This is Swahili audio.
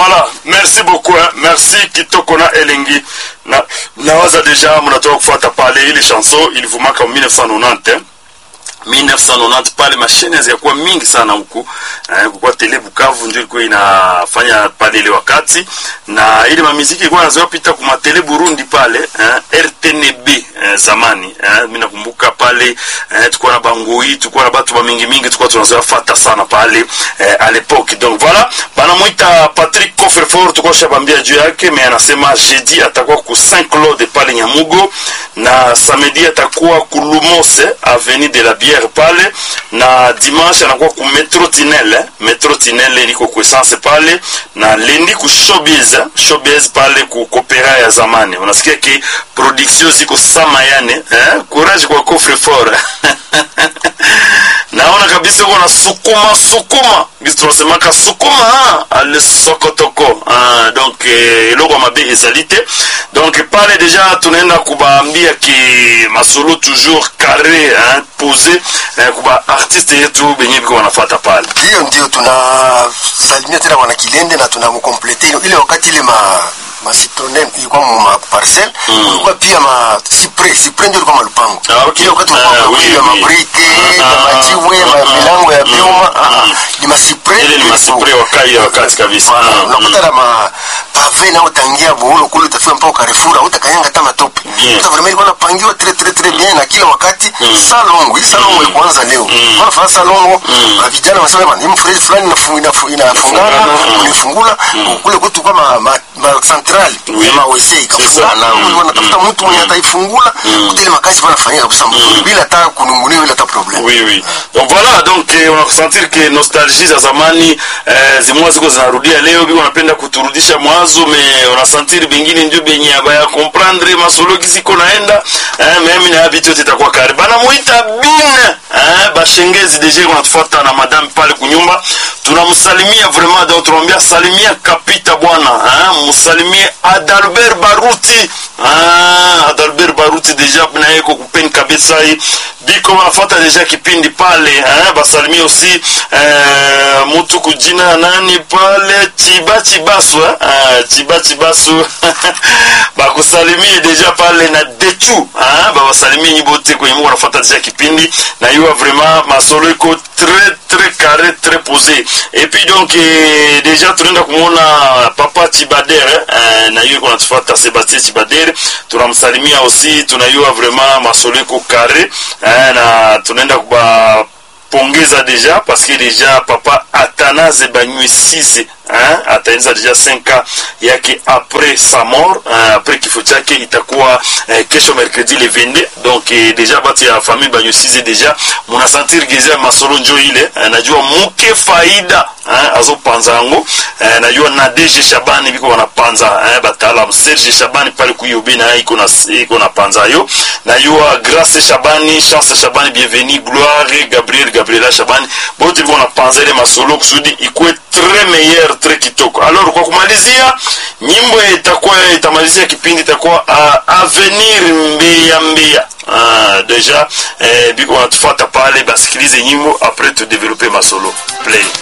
Voilà, merci beaucoup hein. Merci Kitoko na Elengi. Na nawaza deja mnatoka kufuata pale ile chanson ilivumaka 1990 hein. 1990 pale mashine zilikuwa mingi sana huku eh, kwa tele Bukavu ndio ilikuwa inafanya pale ile wakati, na ile mamiziki ilikuwa inazoea pita kwa tele Burundi pale eh, RTNB eh, zamani eh, mimi nakumbuka pale eh, tulikuwa na bangoi, tulikuwa na watu mingi mingi, tulikuwa tunazoea fata sana pale eh, à l'époque. Donc voilà, bana muita Patrick Coffrefort, tulikuwa shabambia juu yake, mais anasema jeudi atakuwa ku Saint Claude pale Nyamugo na samedi atakuwa ku Lumose avenue de la Bière pale na dimanche anakuwa ku Metro Tinel eh? Metro Tinel liko ku essence pale na lendi ku Showbiz eh? Showbiz pale ku Kopera ya zamani. Unasikia ki production ziko sama yani eh? Courage kwa Coffrefort naona kabisa uko na sukuma sukuma biso tunasemaka sukuma ale sokotoko ah, donc eh, eloko mabe ezali te donc pale deja tunaenda kubaambia ki masolo toujours carré hein, posé eh, kuba artiste yetu benye biko wanafata pale hiyo ndio tunasalimia tena bwana Kilende na tunamkomplete ile wakati ile ma ma citronne ilikuwa ma parcel kulikuwa pia ma cyprès cyprès ndio ilikuwa malupango Ah, okay. ile wakati Ah, tulikuwa oui, kwa oui. mabrike Ah, na ah, majiwe ah, ma ah, milango ya mm, vyuma ah, ah, mm. ni ma cyprès ile ni masipre wakai ya wakati kabisa Voilà, Ah, unakuta na ma pave na utangia buhulu kule utafika mpaka Carrefour utakanyanga hata matope Bien. uta vraiment ilikuwa napangiwa très très très bien na kila wakati salongo hii salongo ilikuanza leo wanafanya salongo na vijana wanasema bwana hii mfereji fulani inafu- inafu- inafungana Inafungana, unifungula kule kwetu kwa ma, ma, ma central Oui. ya mawese ça. ikafungana Mm. mm. wanatafuta mtu mwenye ataifungula kutile makazi wanafanyia kabisa mzuri bila hata kunungunia bila hata problem oui oui donc voilà donc eh, unakusentir ke nostalgie za zamani eh, zimwa ziko zinarudia leo biko wanapenda kuturudisha mwanzo me unasentir bengine ndio benye abaya comprendre masologi ziko naenda eh, meme na habitu yote itakuwa kare bana muita bine eh, bashengezi deje unatufuata na madame pale kunyumba tunamsalimia vraiment donc tunamwambia salimia kapita bwana eh, msalimie Adalbert Baruti ah, Adalbert Baruti deja na yeko kupeni kabisa hii biko wanafuata deja kipindi pale eh, basalimie aussi eh, mutu kujina nani pale Chiba Chibasu eh, ah, Chiba Chibasu bakusalimie deja pale na Dechu eh, babasalimie nyibote kwenye mungu wanafuata deja kipindi na yuwa vraiment masolo iko très très carré très posé et puis donc eh, déjà tunaenda kumwona papa Chibadere eh, na yuko natufuata Sebastien Chibadere tunamsalimia aussi tunayua vraiment masolo iko carré eh, na tunaenda kuba pongeza deja parce que deja papa Athanase Banyuisize hein, ataenza deja 5 ans yake après sa mort hein, après kifo chake itakuwa eh, kesho mercredi le 22 donc eh, deja batu ya famille Banyuisize deja munasentir geza masolo njo ile eh, najua muke faida hein, azopanza yango eh, najua na DG Shabani biko wanapanza eh, bataalamu Serge Shabani pale kuyobe na iko na iko na panza yo najua Grace Shabani Chance Shabani bienvenue Gloire Gabriel Gabriela Shabani bote biko wanapanza ile masolo kusudi ikuwe très meilleur très kitoko alors kwa kumalizia nyimbo itakuwa itamalizia kipindi itakuwa uh, avenir mbia mbia Ah, deja eh, biko wanatufuata pale basikilize nyimbo après tu développer masolo play